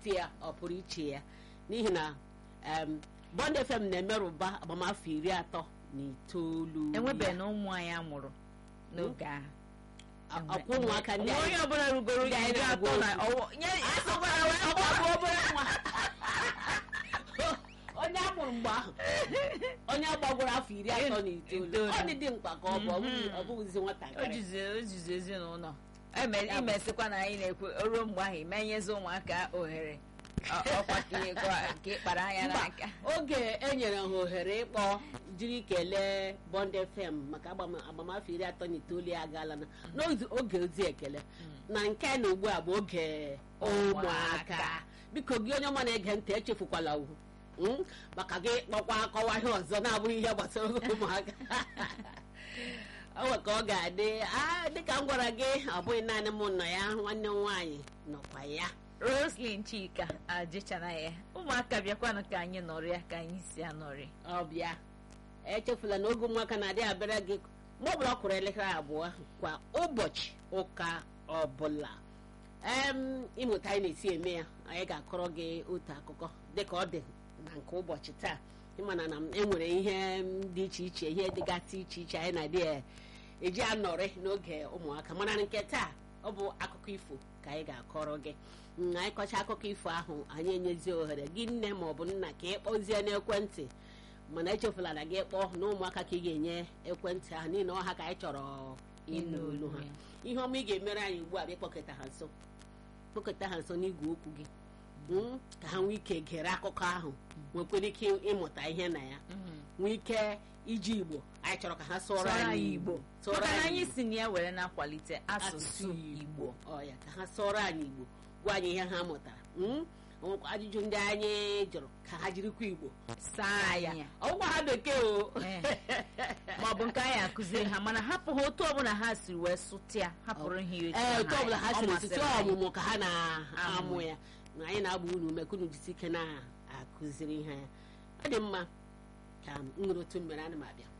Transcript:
afọ ya ọ pụrụ iche ya n'ihi na em, Bond FM na-emerụba agbamafọ iri atọ na itoolu enwebeghị ya. na ụmụ anyị amụrụ n'oge ahụ A- ọkwa ụmụaka ndị Onwe anyị onye ọbụla rugoro ndị anyị iri atọ na na-agwa ọwụ nye asọkwara wee ọgbabụ obere nwa onye a mụrụ mgbe ahụ onye gbagworo afọ iri atọ na itoolu Itoolu. ọ dị dị mkpa ka ọ bụ ọ bụghị- ọ bụghịzi o nwatakịrị jizi o jizi ezinụlọ Eme- Ya bụ- imesịkwa na anyị na-ekwe ruo mgbe ahụ imenyezi ụmụaka ohere Ọ- ọkwa ka ị gwa- ka ị kpara anya Mba, n'aka oge e nyere ha ohere ịkpọ jiri kelee Bond FM maka agbam- agbamafọ iri atọ na itoolu ya agaala na n'oge ozi ekele na nke na ugbu a bụ oge ụmụaka biko gị onye ọma na-ege ntị echefukwala ugwu mm, maka gị kpọkwa akọwa ihe ọzọ na-abụghị ihe gbasara oge ụmụaka o nwe ka ọ ga-adị ah, dịka m gwara gị ọ bụghị naanị m nọ ya nwanne m nwaanyị nọkwa ya Roslyn Chika ajịchana ya ụmụaka bịakwanụ ka anyị nọrịa ka anyị si anọrị ọbịa echefula na oge ụmụaka na-adị abịara gị mgbe ọbụla ọ kụrụ elekere abụọ kwa ụbọchị ụka ọbụla em ịmụta anyị na-esi eme ya anyị ga-akọrọ gị otu akụkọ dịka ọ dị na nke ụbọchị taa ịmana na e nwere ihe dị iche iche ihe dịgasị iche iche anyị na-adị e- eji anọrị n'oge ụmụaka mana nke taa ọ bụ akụkọ ifo ka anyị ga-akọrọ gị Mm, anyị kọcha akụkọ ifo ahụ anyị enyezie ohere gị nne ma ọ bụ nna ka ị kpọzie n'ekwentị mana echefula na gị kpọọ na ụmụaka ka ị ga-enye ekwentị ahụ n'ihi na ọha ka anyị chọrọ ịnụ olu ha ihe ọma ị ga-emere anyị ugbu a bụ ịkpọkọta ha nso kpọkọta ha nso n'igwe okwu gị Mm, ka ha nwee ike gere akụkọ ahụ nwekwara ike ịmụta ihe na ya nwee ike iji igbo anyị chọrọ ka ha sụọrọ anyị igbo sụọrọ maka na anyị anyị Igbo. si na ya were na-akwalite asụsụ asụsụ Igbo igbo ọ ya ka ha sụọrọ anyị igbo gwa anyị ihe ha mụtara Mm? O nwekwa ajụjụ ndị anyị jụrụ ka ha jirikwa igbo saa ya ọgwụgwa ha bekee o Eh. ma ọ bụ nke anyị akụziri ha mana hapụ ha otu ọbụla ha siri wee sụtịa hapụrụ ha etu ee otu ọbụla ha ọ siri masịrị site anyị. ọmụmụ ka ha na-amụ Amụ. ya na anyị na-agba unu ume ka unu jisi ike na-akụziri ha ya ọ dị mma ka m nụrụ otu mmere ana m abịa